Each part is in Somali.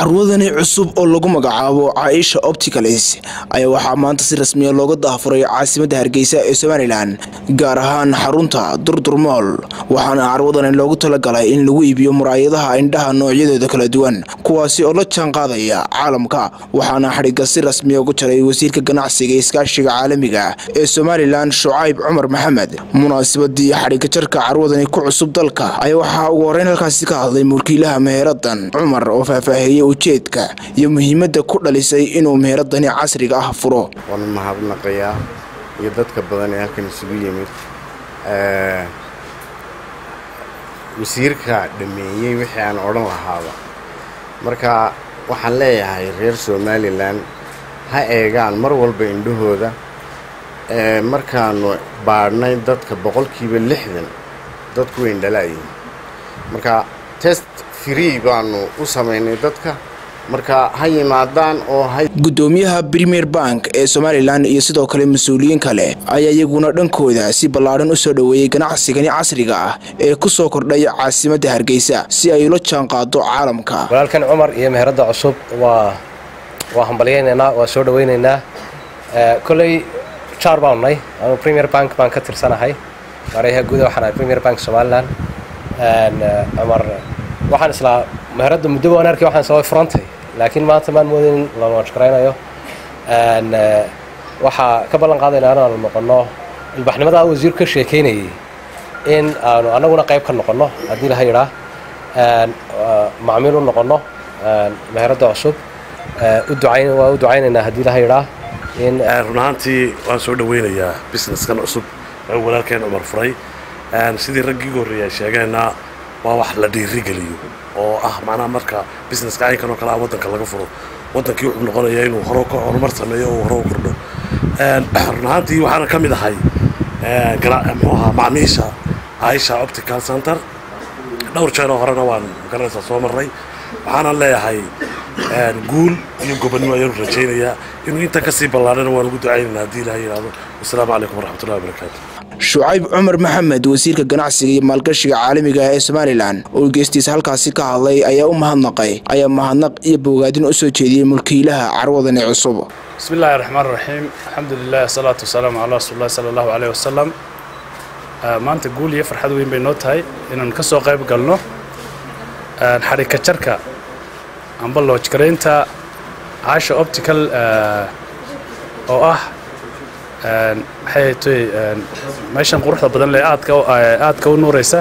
carwadani cusub oo lagu magacaabo caaisha opticalis ayaa waxaa maanta si rasmiya looga daafuray caasimadda hargeysa ee somalilan gaar ahaan xarunta durdurmool waxaana carwadani loogu talagalay in lagu iibiyo muraayadaha indhaha noocyadooda kala duwan kuwaasi oo la jaan qaadaya caalamka waxaana xadhigga si rasmiya ugu jaray wasiirka ganacsiga iskaashiga caalamiga ee somalilan shucayb cumar maxamed munaasabadii xadhigga jarka carwadani ku cusub dalka ayaa waxaa ugu horeyn halkaasi ka hadlay mulkiilaha meeradan cumar oo faahfaahiyey ujeedka iyo muhiimadda ku dhalisay inuu meheradani casriga ah furo waan mahadnaqayaa iyo dadka badan ee halkan isugu yimid wasiirka dhameeyey wixii aan odhan lahaaba marka waxaan leeyahay reer somalilan ha eegaan mar walba indhahooda markaanu baadhnay dadka boqolkiiba lixdan dadku way indhalaayihin marka test free baanu u samaynay dadka marka ha yimaadaan oo gudoomiyaha premier bank ee somalilan iyo sidoo kale mas-uuliyiin kale ayaa iyaguna dhankooda si ballaadhan u soo dhoweeyey ganacsigani casriga ah ee ku soo kordhay caasimadda hargeysa si ay ula jaan qaado caalamka walaalkan cumar iyo meheradda cusub waa waa hambalyaynaynaa waa soo dhowaynaynaa koley jaar baanu nay anu premier bank baan ka tirsanahay maarayaha guuda waxaan ahay premier bank somalilan cumar waxaan islaa meheradda muddo baan arkay waxaan sababay furantay laakiin maanta maan moodayn in la launchgaraynayo waxaa ka ballan qaadaynaa inaanu noqonno ilbaxnimadaa wasiirku ka sheekaynayay in aanu annaguna qayb ka noqonno haddii laha yidhaa macmiil u noqonno meheradda cusub waa u ducaynaynaa haddii laha yidhaa run ahaantii waan soo dhawaynayaa businesskan cusub walaalkeen cumar furay sidii raggii horreeyay sheegeenna waa wax la dhiirigeliyo oo ah macnaha marka businesska caynkan oo kale ah waddanka laga furo waddankii wuxuu noqonayaa inuu horo ka horumar sameeyo oo hore u kordho run ahaantii waxaana ka mid ahay muxuu ahaa macmiisha aisha optical center dhowr jeeroo horena waan magaranaysaa soo marray waxaanan leeyahay guul iyo gobonnimo ayaanu rajaynayaa inuu intan kasii ballaarana waan ugu ducaynaynaa haddii ilaha yidhahdo wasalaamu calaykum waraxmatullahi wabarakaatu shucayb cumar maxamed wasiirka ganacsiga iyo maalgashiga caalamiga ee somalilan oo geestiisa halkaasi ka hadlay ayaa u mahadnaqay ayaa mahadnaq iyo bogaadin u soo jeediyey mulkiilaha carwadani cusub bismi illaahi raxmaan raxiim alxamdu lilah asalaatu wasalaamu calaa rasuulillahi sala allahu caleyh wasalam maanta guul iyo farxad weyn bay noo tahay inaan ka soo qayb galno xadhigka jarka amba loojgaraynta caasha optical oo ah maxay toy meeshan quruxda badan lee aadka aadka u nuuraysa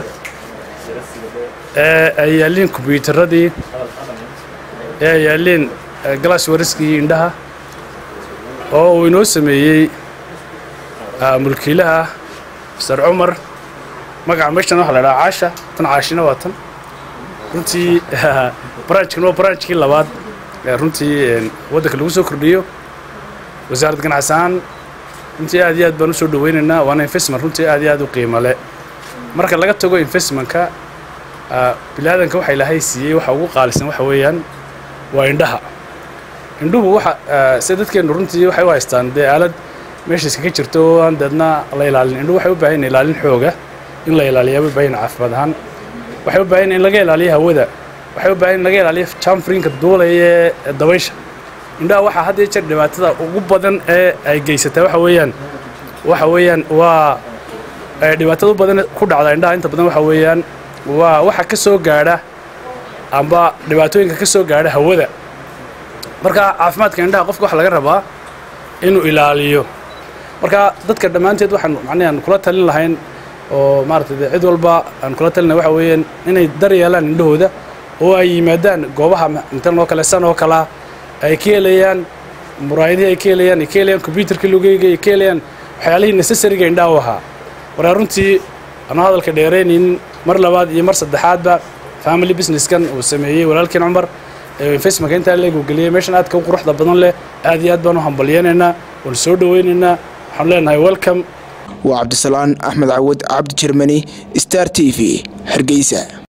ee ay yaalliin kombyuutaradii ee ay yaalliin glass wariskii indhaha oo uu inoo sameeyey mulkiilaha mister cumar magaca meeshan waxa la dhahaa caasha tan caashina waa tan runtii branchkan waa branchkii labaad ee runtii waddanka lagu soo kordhiyo wasaaradda ganacsi ahaan runtii aad iyo aad baan u soo dhawaynaynaa waana investment runtii aad iyo aad u qiimo le marka laga tago investmentka bilaadanka waxa ilaahay siiyey waxa ugu qaalisan waxa weeyaan waa indhaha indhuhu waxa se dadkeennu runtii waxay u haystaan dee aalad meeshiis kaga jirto oo aan deedna la ilaalin indhuhu waxay u baahan yihin ilaalin xooga in la ilaaliyaa bay baahan caafimaad ahaan waxay u baahan in laga ilaaliyo hawada waxay u baahan in laga ilaaliyo jamfrinka duulaya ee dabaysha indhaha waxaa had iyo jeer dhibaatada ugu badan ee ay geysataa waxa weeyaan waxa weeyaan waa dhibaatada u badan ku dhacda indhaha inta badan waxa weeyaan waa waxa ka soo gaadha amba dhibaatooyinka ka soo gaadha hawada marka caafimaadka indhaha qofka waxa laga rabaa inuu ilaaliyo marka dadka dhammaanteed waxaan macnaha aan kula talin lahayn oo maaragtay cid walba aan kula talinay waxa weeyaan inay dar yeelaan indhahooda oo ay yimaadaan goobaha intan oo kale san oo kalea ay ka helayaan muraayadihii ay ka helayaan ay ka helayaan kombyuutarkii logeyga ay ka helayaan waxyaalihii necessariga indhaha u ahaa waraa runtii anuu hadalka dheeraynayn mar labaad iyo mar saddexaadba family businesskan uu sameeyey walaalkiin cumar ee investmentka intaa leegu geliyey meeshan aadka u quruxda badan leh aad iyo aad baan u hambalyaynaynaa waan soo dhawaynaynaa waxaan leenahay welcome waa cabdisalaan axmed cawad cabdi jermani star t v hargeysa